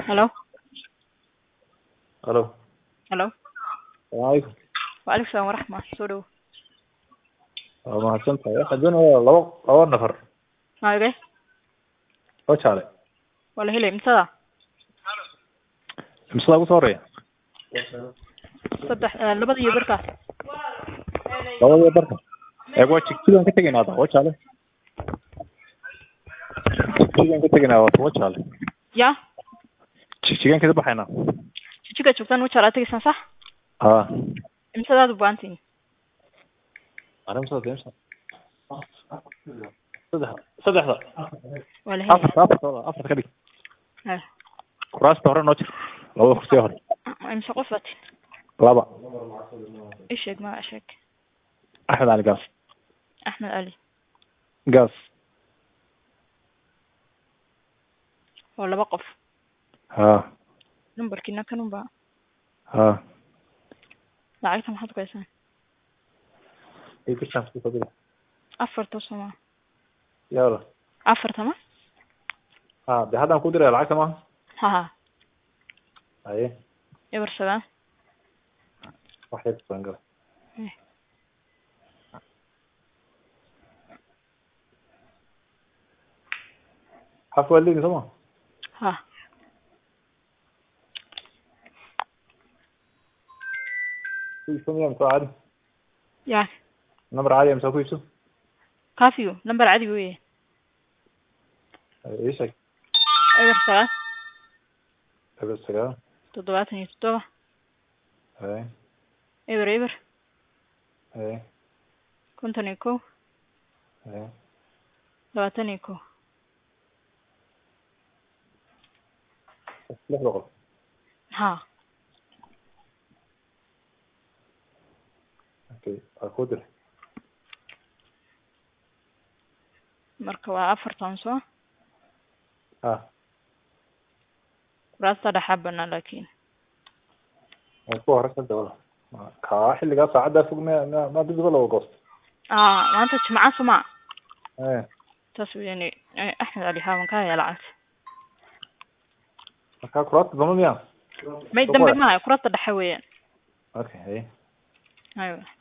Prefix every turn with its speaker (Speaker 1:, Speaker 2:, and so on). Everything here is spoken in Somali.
Speaker 1: Hello?
Speaker 2: Hello.
Speaker 1: Hello?
Speaker 2: Salaamu calaykum.
Speaker 1: Waalaikum salaam waraxma. Soo dhawo.
Speaker 2: Waa mahadsantahay. Waxaan doonayaa labo labo nafar
Speaker 1: Maage?
Speaker 2: oo jaale.
Speaker 1: Waa la helay imtada?
Speaker 2: Imsadaa ugu soo horeeya?
Speaker 1: Saddex eh, labada iyo barka.
Speaker 2: Labadii barka. Ee waa jigjigaan ka tegaynaa hadda oo jaale. Jigjigaan ka tegaynaa waa waa jaale.
Speaker 1: Ya?
Speaker 2: Jigjigaan ka baxaynaa.
Speaker 1: Jijiga joogtaan u jala tagaysan sax?
Speaker 2: Haa.
Speaker 1: Imsadaad u baahantiin.
Speaker 2: Ana imsada imsa. Saddex saddexda.
Speaker 1: Waa la helay.
Speaker 2: Afar afar afar ka dhig.
Speaker 1: Eh,
Speaker 2: Kuraasta hore noo jir. Labada kursi hore.
Speaker 1: imse qof baad tihin?
Speaker 2: Laba.
Speaker 1: Ii sheeg magaca sheeg.
Speaker 2: Axmed Ali Gaas.
Speaker 1: Axmed Ali.
Speaker 2: Gaas.
Speaker 1: Waa laba qof.
Speaker 2: Haa.
Speaker 1: Numbarkiina kan unbaa.
Speaker 2: Haa.
Speaker 1: Lacagta maxaad ku haysaan?
Speaker 2: Ay ku chance ku fadhiya.
Speaker 1: Afarta soma.
Speaker 2: Yalla.
Speaker 1: Afarta ma?
Speaker 2: Haa, de haddaan ku diray lacagta ma?
Speaker 1: Ha ha.
Speaker 2: Haye.
Speaker 1: Eber sagaal.
Speaker 2: Wax yar baan galay.
Speaker 1: Eh.
Speaker 2: Xaf waa leegi soma?
Speaker 1: Ha.
Speaker 2: Ku iibso miyaa mise waa caadi?
Speaker 1: Ya.
Speaker 2: Number caadi ah mise waa ku iibso?
Speaker 1: Kaafiyo. Number cadi weeye.
Speaker 2: Haye, ii sheeg.
Speaker 1: Eber sagaal.
Speaker 2: Eber sagaal.
Speaker 1: Toddobaatan iyo toddoba.
Speaker 2: Haye.
Speaker 1: Eber eber.
Speaker 2: Haye.
Speaker 1: Konton iyo kow.
Speaker 2: Haye.
Speaker 1: Labaatan iyo kow.
Speaker 2: Lix boqol.
Speaker 1: Ha.
Speaker 2: Okay, waa ku diray.
Speaker 1: Marka waa afartan soo.
Speaker 2: Haa.
Speaker 1: Kuraasta dhexaa banaan laakiin.
Speaker 2: Waa ku hore saddex wala. Kaa xilligaa saacaddaa fog ma ma ma dib loo goosto.
Speaker 1: Ah, maanta jimca suma.
Speaker 2: Haye.
Speaker 1: Taas weeyaan eh, Axmed Ali Haawan ka haya lacagta.
Speaker 2: Markaa kuraasta dama miyaa?
Speaker 1: May
Speaker 2: Soo
Speaker 1: dambe
Speaker 2: qoray.
Speaker 1: maayo kuraasta dhexe weeyaan.
Speaker 2: Okay, haye.
Speaker 1: Aywa.